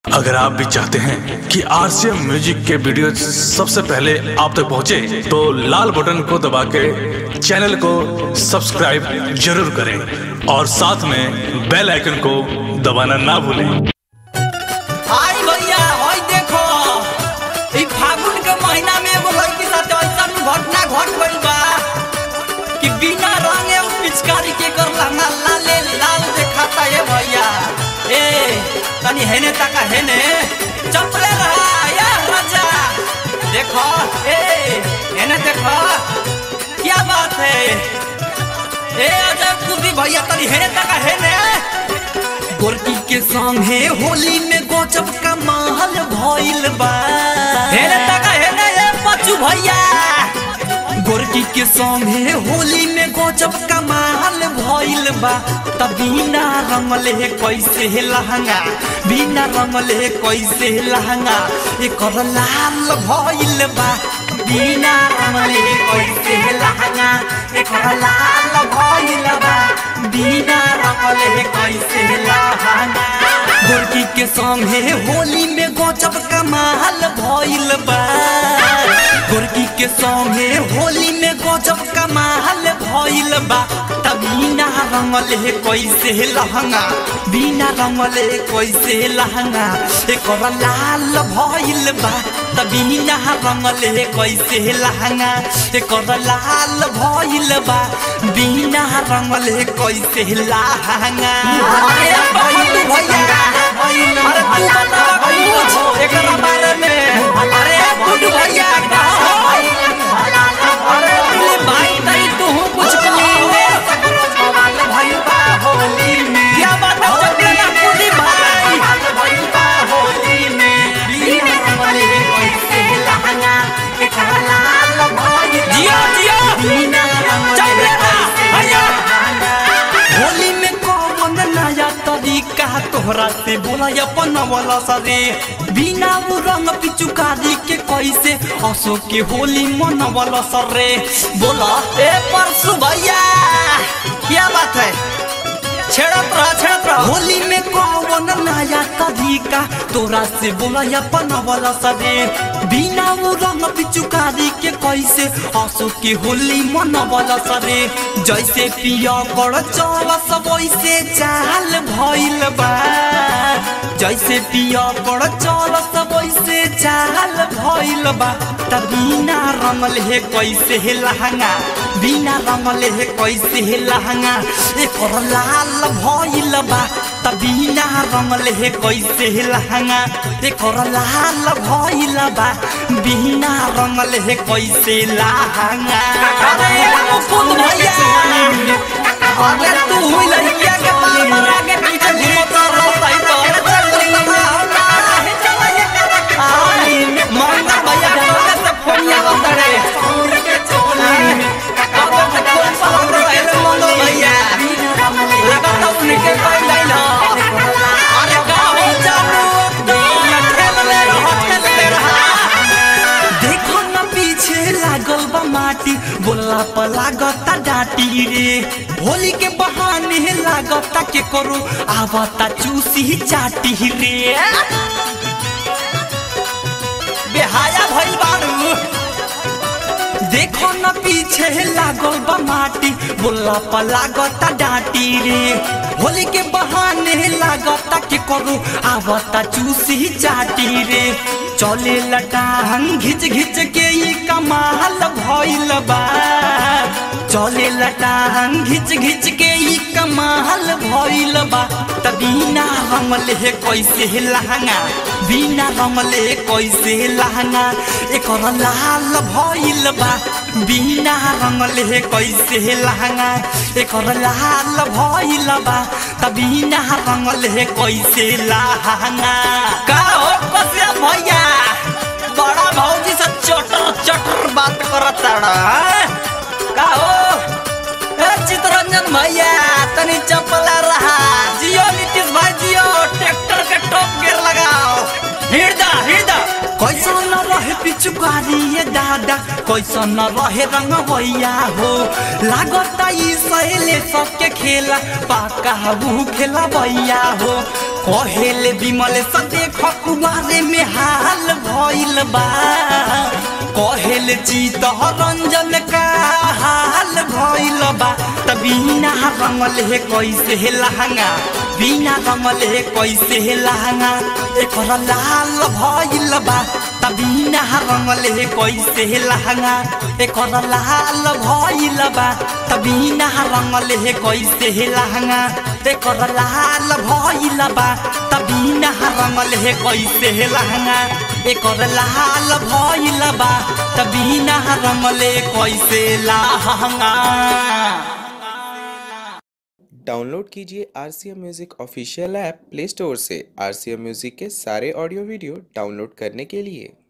अगर आप भी चाहते हैं कि आरसीएम म्यूजिक के वीडियो सबसे पहले आप तक पहुंचे, तो लाल बटन को दबा के चैनल को सब्सक्राइब जरूर करें और साथ में बेल आइकन को दबाना ना भूलें हाय भैया होय देखो ई फागुन के महीना में एगो लड़की साथ ऐसन घटना घट गइल बा कि बिना रंगे उ पिचकारी के कर लंगा लाले लाल देखाता है भैया ए तनी हेने तका हेने चपले रहा या राजा देखो ए हेने देखो क्या बात है ए अजय कुदी भैया तनी हेने तका हेने गोरकी के संगे होली में गोचब का महल भइल बा हेने तका हेने ए बच्चू भैया गोरकी के संगे होली में गोचब का महल भइल बा त बिना रंगले कैसे लहंगा बिना रंगले कैसे लहंगा एकर लाल भइल बा बिना रंगले कैसे लहंगा एकर लाल भइल बा बिना रंगले कैसे लहंगा गोरकी के संगे होली में गोचब का महल भइल बा गोरकी के संगे होली में गजब का महल भइल बा त बिना रंगले कैसे लहंगा बिना रंगले कैसे लहंगा एकर लाल भइल बा त बिना रंगले कैसे लहंगा एकर लाल भइल बा बिना रंगले कैसे लहंगा अरे भइल भैया अरे तू बता कुछ एकरा बारे में अरे गुड भैया अरे अरे भाई तई तू कुछ कहो क्या बात है चपले ना कुदी भाई जियो जियो चपले ना भैया होली में कौन नया तरीका तोहरा से बोला अपन वाला सरे बिना वो रंग पिचुकारी के कैसे हंसो के होली मन वाला सरे बोला ए परसु भैया क्या बात है छेड़त रहा छेड़त रहा होली में कौन नया तरीका तोरा से बोला अपन वाला सरे बिना वो रंग पिचुकारी के कैसे हंसो के होली मन वाला सरे जैसे पिया कर चल सब वैसे चाल भइल बा जैसे पिया कर चल सब वैसे चाल भइल बा त बिना रंगल हे कैसे हे लहंगा बिना रंगल हे कैसे हे लहंगा एकर लाल भइल बा त बिना रंगल हे कैसे हे लहंगा एकर लाल भइल बा बिना रंगल हे कैसे लहंगा अरे मुकुंद भैया अरे तू हुई लड़किया के बाल मरा के पीछे घूमता रहता ही तो मंगा भैया बोले से फोनिया बंदरे अब तो कौन सा हम रहे रे मंगा भैया लगा तो उनके कोई लाइन अरे का हो जानू तो खेल ले रहा खेल ले रहा देखो न पीछे लागल बा माटी बोला पर लागता डाटी रे होली के बहाने लागता के करो आवता चूसी चाटी रे बेहाया भइल बारू देखो न पीछे लागल बा माटी बोला पर लागता डाटी रे होली के बहाने लागता के करो आवता चूसी चाटी रे चले लटांग घिच घिच के ई कमाल भइल बा चले लटांग घिच घिच के ई कमाल भइल बा त बिना रंगले हे कैसे हे लहंगा बिना रंगले कैसे लहंगा एकर लाल भइल बा बिना रंगले हे कैसे हे लहंगा एकर लाल भइल बा त बिना रंगले हे कैसे लहंगा का हो कसिया भैया बड़ा भौजी से चटर चटर बात करत का हो ए चितरंजन भैया तनी चपला रहा जियो नीतीश भाई जियो ट्रैक्टर के टॉप गियर लगाओ हिड़दा हिड़दा कैसा न रहे पिचुकारी ये दादा कैसा न रहे रंग भैया हो लागता ई सहेले सबके खेला पाका हबू खेला भैया हो कहेले विमल से देख कुमारे में हाल भइल बा कहेले जीत रंजन का हाल भइल बा त बिना रंगल हे कैसे हे लहंगा बिना रंगल हे कैसे हे लहंगा एकर लाल भइल बा त बिना रंगल हे कैसे हे लहंगा एकर लाल भइल बा त बिना रंगल हे कैसे हे लहंगा एकर लाल भइल बा त बिना रंगल हे कैसे हे लहंगा एकर लाल भइल बा त बिना रंगल हे कैसे लहंगा डाउनलोड कीजिए R C M music official app play store से आर सी एम म्यूज़िक के सारे ऑडियो वीडियो डाउनलोड करने के लिए